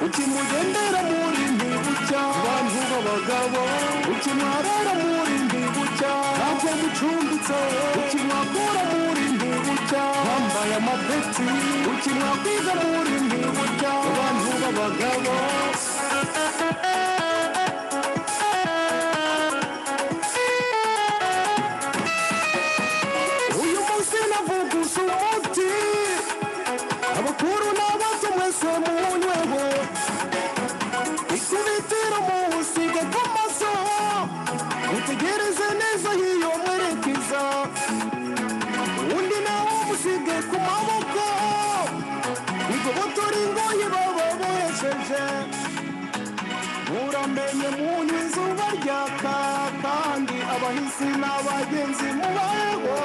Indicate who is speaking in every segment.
Speaker 1: ukimugendera muri ntibucya abantu b'abagabo ukimwarara muri ntibucya ntabwo mucumbitse ukimwakura muri ntibucya wambaye amapeti ukimwakwiza muri ntibucya abantu b'abagabo uyu munsi navugusa umuti abakuru n'abato mwese munyweho ikubitiro muwusiga ku maso mutegereze neza y'iyo mwerekeza undi nawe musige ku maboko igobotora ingoyi baba bohesheje muramenye munywa izuba ryaka kandi abahisi n'abagenzi mubayeho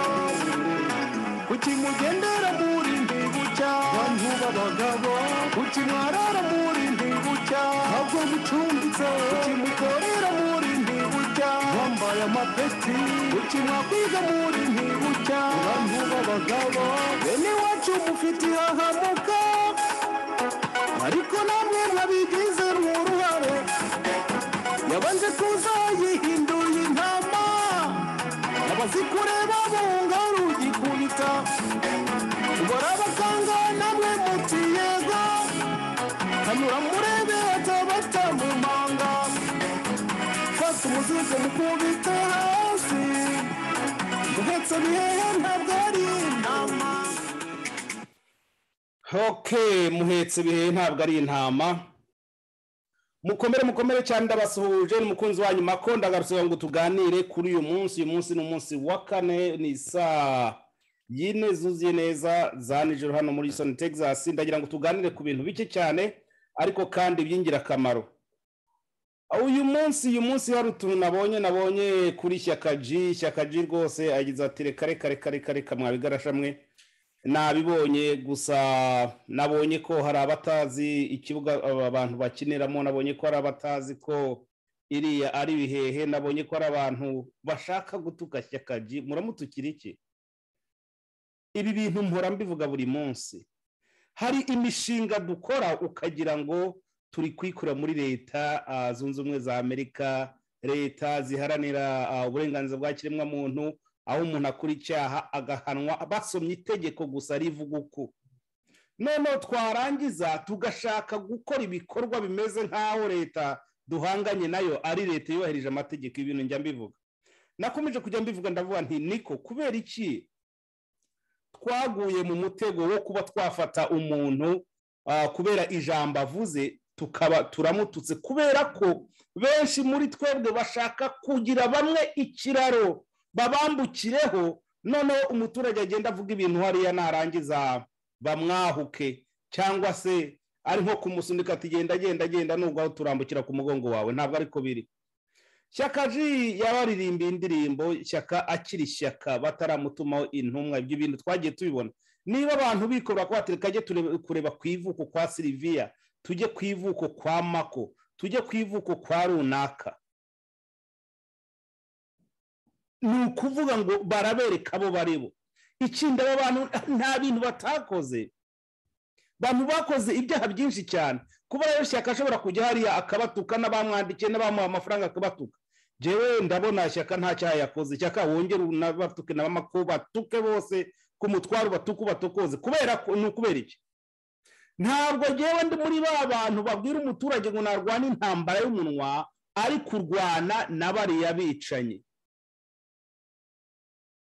Speaker 1: kuki mugendera muri ndibucya bantu b'abagabo kuki mwarara muri ndibucya ntabwo mucumbitse kuki mukorera muri ndibucya wambaye amapeti kuki mwakwiga muri ndibucya bantu b'abagabo bene iwacu mufite ihahamuka ariko namwe mwabigize uruhare yabanje kuza yihinduye intama abazikureba bunga rugikubita barabakanga namwe muti yego kanyura murebe atabata mu manga fata umuzigo mukubite hasi duhetse bihehe ntabwo ari intama
Speaker 2: Okay, muhetse bihe ntabwo ari intama mukomere mukomere cyane ndabasuhuje ni mukunzi wanyu mako ndagarutse ngo tuganire kuri uyu munsi uyu munsi ni umunsi wa kane ni saa yine zuzuye neza za nijoro hano muri Houston Texas ndagira ngo tuganire ku bintu bike cyane ariko kandi by'ingirakamaro uyu munsi uyu munsi hari utuntu nabonye nabonye kuri ishyaka G ishyaka G rwose agize ati reka reka reka reka reka mwabigarasha mwe nabibonye gusa nabonye ko hari abatazi ikibuga aba bantu bakiniramo nabonye ko hari abatazi ko iriya ari ibihehe nabonye ko hari abantu bashaka gutuka Ji muramutukira iki ibi bintu mpora mbivuga buri munsi hari imishinga dukora ukagira ngo turi kwikura muri leta ah, zunze ubumwe za amerika leta ziharanira ah, uburenganzira bwa kiremwamuntu aho umuntu akora icyaha agahanwa basomye itegeko gusa rivuga uko noneho twarangiza tugashaka gukora ibikorwa bimeze nk'aho leta duhanganye nayo ari leta yubahirije amategeko ibintu njya mbivuga nakomeje kujya mbivuga ndavuga nti niko kubera iki twaguye mu mutego wo kuba twafata umuntu ah, kubera ijambo avuze tukaba turamututse kubera ko benshi muri twebwe bashaka kugira bamwe ikiraro babambukireho noneho umuturage agenda avuga ibintu hariya narangiza bamwahuke cyangwa se ari nko kumusunika ati genda genda genda nubwo aho turambukira ku mugongo wawe ntabwo ariko biri shyaka ji yabaririmbiye indirimbo shyaka akiri shyaka bataramutumaho intumwa ibyo bintu twagiye tubibona niba abantu bikora ko batereka ajye tureba- kureba ku ivuko kwa siliviya tujye ku ivuko kwa mako tujye ku ivuko kwa runaka ni ukuvuga ngo barabereka abo baribo ikindi aba bantu nta bintu batakoze bantu bakoze ibyaha byinshi cyane kuba rero shyaka ashobora kujya hariya akabatuka n'abamwandikiye n'abamuha amafaranga akabatuka jewe ndabona shyaka nta cyaha yakoze shyaka wongere unabatuke na bamako batuke bose ku mutwaro ubatuke ubatokoze kubera ko ni ukubera iki ntabwo ngewe ndi muri ba bantu babwira umuturage ngo narwana intambara y'umunwa ari kurwana na bariya bicanyi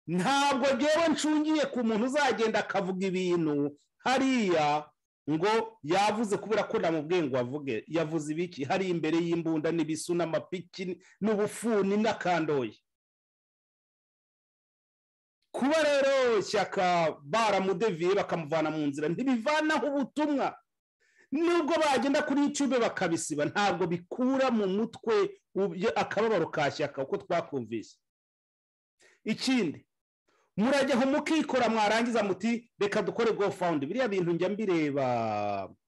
Speaker 2: ntabwo ngewe ncungiye ku muntu uzagenda akavuga ibintu hariya ngo yavuze kubera ko namubwiye ngo avuge yavuze ibiki hari imbere y'imbunda n'ibisu n'amapiki n'ubufuni n'akandoye kuba rero shyaka baramudeviye bakamuvana mu nzira ntibivanaho ubutumwa nubwo bagenda kuri yutube bakabisiba ntabwo bikura mu mutwe ubye- akababaro ka shyaka uko twakumvise ikindi murajyaho mukikora mwarangiza muti reka dukore gofawundi biriya bintu njya mbireba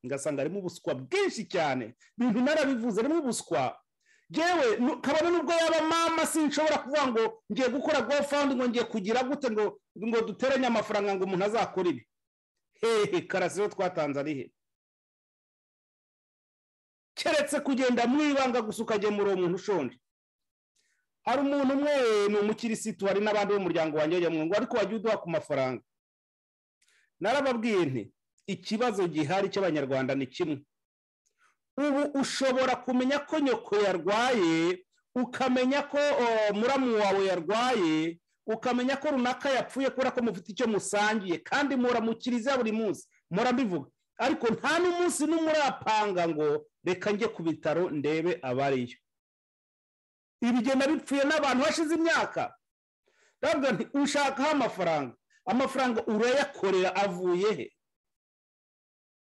Speaker 2: ngasanga harimo ubuswa bwinshi cyane ibintu narabivuze harimo ubuswa yewe kabone nubwo yaba mama sinshobora kuvuga ngo ngiye gukora gofawundi ngo ngiye kugira gute ngo ngo duteranye amafaranga ngo umuntu azakore ibi hehe karasiyo twatanze ari he keretse kugenda mu ibanga gusa ukagemura uwo muntu ushonje hari umuntu umwe ni umukirisitu hari n'abandi b'umuryango wanjye bajya mu ngo ariko wajya uduha ku mafaranga narababwiye nti ikibazo gihari cy'abanyarwanda ni kimwe ubu ushobora kumenya ko nyoko yarwaye ukamenya ko muramu wawe yarwaye ukamenya ko runaka yapfuye kubera ko mufite icyo musangiye kandi muramukiriza buri munsi murabivuga ariko nta n'umunsi n'umurapanga ngo reka njye ku bitaro ndebe abariyo ibigenda bipfuye n'abantu hashize imyaka ushakaho amafaranga amafaranga urayakorera avuye he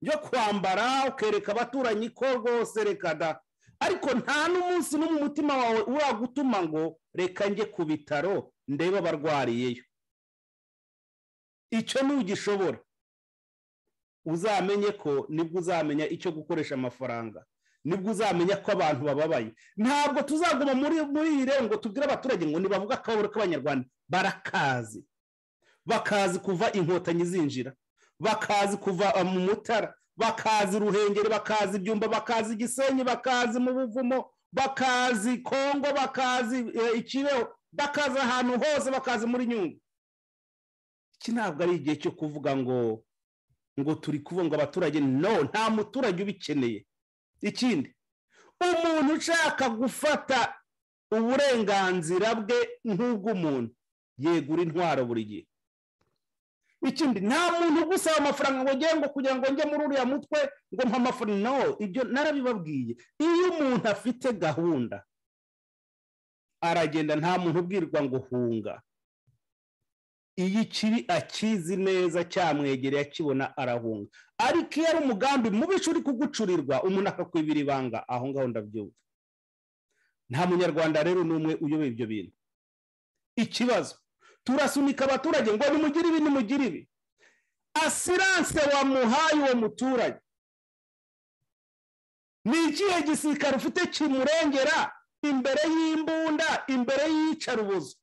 Speaker 2: yo kwambara ukereka abaturanyi ko rwose reka da ariko nta n'umunsi no mu mutima wawe uragutuma ngo reka njye ku bitaro ndebe abarwariyeyo icyo ntugishobora uzamenye ko nibwo uzamenya icyo gukoresha amafaranga nibwo uzamenya ko abantu bababaye ntabwo tuzaguma muri iyi rero ngo tubwire abaturage ngo ntibavuge akababaro k'abanyarwanda barakazi bakazi kuva inkotanyi zinjira bakazi kuva mu mutara bakazi ruhengeri bakazi ibyumba bakazi igisenyi bakazi mu buvumo bakazi kongo bakazi ikibeho bakazi ahantu hose bakazi muri nyungu iki ntabwo ari igihe cyo kuvuga ngo ngo turi kubunga abaturage no nta muturage ubikeneye ikindi umuntu ushaka gufata uburenganzira bwe nk'ubw'umuntu yegura intwaro buri gihe ikindi nta muntu ugusaba amafaranga ngo ugere ngo kugira ngo njye muri uriya mutwe ngo mpa amafaranga no ibyo narabibabwiye iyo umuntu afite gahunda aragenda nta muntu ubwirwa ngo hunga iyo ikibi akizi neza cyamwegereye akibona arahunga ariko iyo ari umugambi mubisha uri kugucurirwa umuntu akakwibira ibanga aho ngaho ndabyumva nta munyarwanda rero n'umwe uyoboye ibyo bintu ikibazo turasunika abaturage ngo nimugire ibi nimugire ibi asiranse wamuhaye uwo muturage ni ikihe gisirikare ufite kimurengera imbere y'imbunda imbere y'iyicarubozo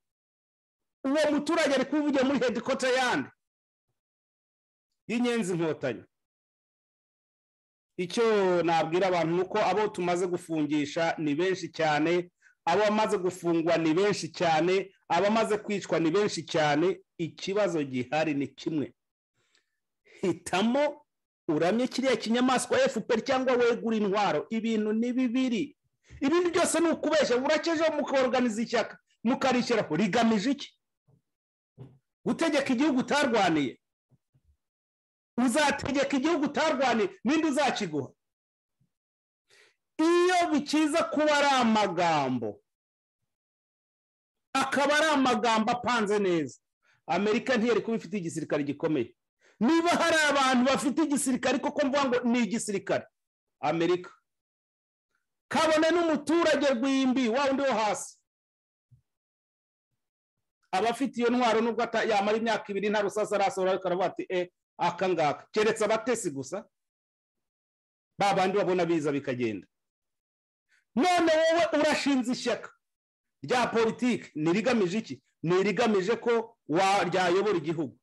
Speaker 2: uwo muturage ari kuvugira muri hedikota yandi y'inyenzi inkotanyi icyo nabwira abantu ni uko abo tumaze gufungisha ni benshi cyane abamaze gufungwa ni benshi cyane abamaze kwicwa ni benshi cyane ikibazo gihari ni kimwe hitamo uramye kiriya kinyamaswa fpr cyangwa wegura intwaro ibintu ni bibiri ibindi byose ni ukubeshya burakejeho mukorganiza ishyaka mukarishyiraho rigamije iki gutegeka igihugu utarwaniye uzategeka igihugu utarwaniye ninde uzakiguha iyo bikiza kuba ari amagambo akaba ari amagambo apanze neza amerika ntiyari kuba ifite igisirikare gikomeye niba hari abantu bafite igisirikare koko mvuga ngo ni igisirikare amerika kabone n'umuturage rw'imbi wa undi wo hasi abafite iyo ntwaro nubwo yamara imyaka ibiri nta rusasa arasohora ariko aravuga ati e aka ngaka keretse abatesi gusa ba bandi babona biza bikagenda none wowe urashinze ishyaka rya politiki ntirigamije iki ntirigamije ko ryayobora igihugu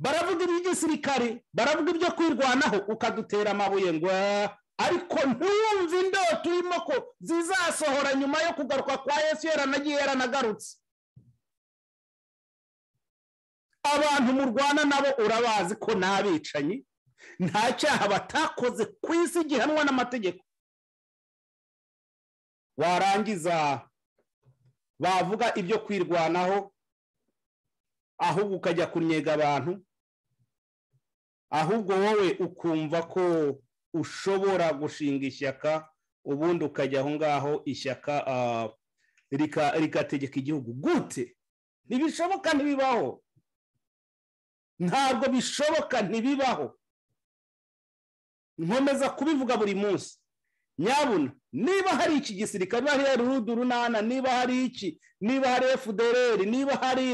Speaker 2: baravuga iby'igisirikare baravuga ibyo kwirwanaho ukadutera amabuye ngo ariko ntiyumve indoto urimo ko zizasohora nyuma yo kugaruka kwa yesu yaranagiye yaranagarutse abantu murwana nabo urabazi ko ni abicanyi nta cyaha batakoze ku isi gihanwa n'amategeko warangiza bavuga ibyo kwirwanaho ahubwo ukajya kunnyega abantu ahubwo wowe ukumva ko ushobora gushinga ishyaka ubundi ukajya aho ngaho ishyaka rikategeka igihugu gute ntibishoboka ntibibaho ntabwo bishoboka ntibibaho nkomeza kubivuga buri munsi nyabuna niba hari iki gisirikare niba hari rudu runana niba hari iki niba hari fdr niba hari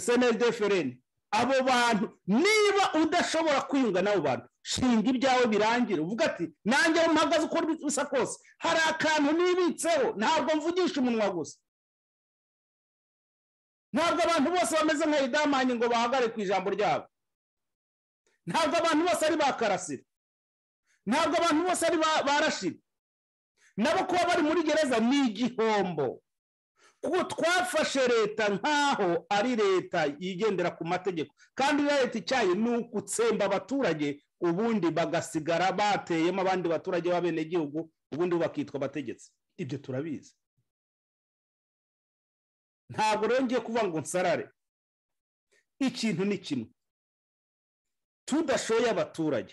Speaker 2: seneri defereni abo bantu niba udashobora kwiyunga n'abo bantu shinga ibyawe birangire uvuga ati nanjye aho mpagaze uko bisa kose hari akantu nibitseho ntabwo mvugisha umunwa gusa ntabwo abantu bose bameze nka idamanye ngo bahagare ku ijambo ryabo ntabwo abantu bose ari ba karasira ntabwo abantu bose ari ba rashira nabo kuba bari muri gereza ni igihombo kuko twafashe leta nk'aho ari leta yigendera ku mategeko kandi leta icyayi ni ugutsemba abaturage ubundi bagasigara bateyemo abandi baturage b'abenegihugu ubundi bo bakitwa abategetsi ibyo turabizi ntabwo rero ngiye kuvuga ngo nsarare ikintu ni kimwe tudashoye abaturage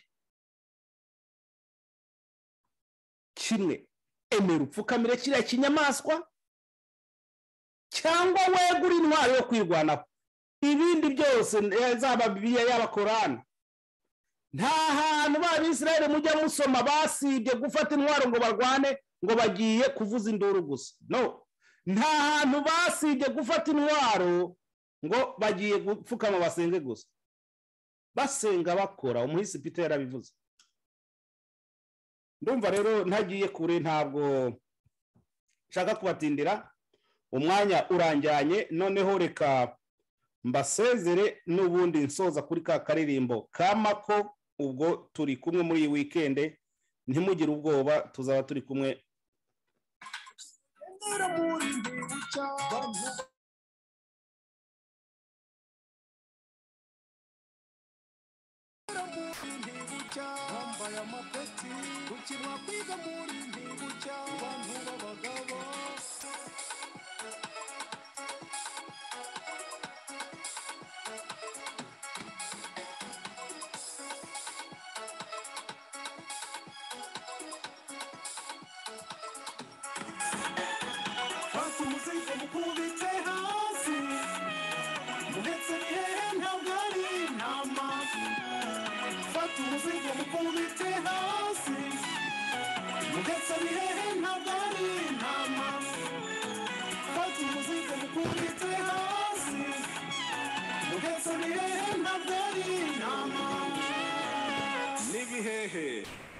Speaker 2: kimwe emera upfukamire kiriya kinyamaswa cyangwa wegura intwaro yo kwirwanaho ibindi byose zaba bibiliya yaba korani nta hantu ba bisirayeli mujya musoma basibye gufata intwaro ngo barwane ngo bagiye kuvuza induru gusa no nta hantu basibye gufata intwaro ngo bagiye gupfukama basenge gusa basenga bakora umuhisi pita yarabivuze ndumva rero ntagiye kure ntabwo nshaka kubatindira umwanya urangiranye noneho reka mbasezere n'ubundi nsoza kuri ka karirimbo kamako ubwo turi kumwe muri iyi wikende ntimugire ubwoba tuzaba turi kumwe
Speaker 1: bambaye amapeti gukinwa kwiga muri ndingu cya abantu b'abagabo fata umuzingo mukubite hasi uretse ni hehe ntabwo ari intama fata umuzingo mukubite hasi ndetse ni hehe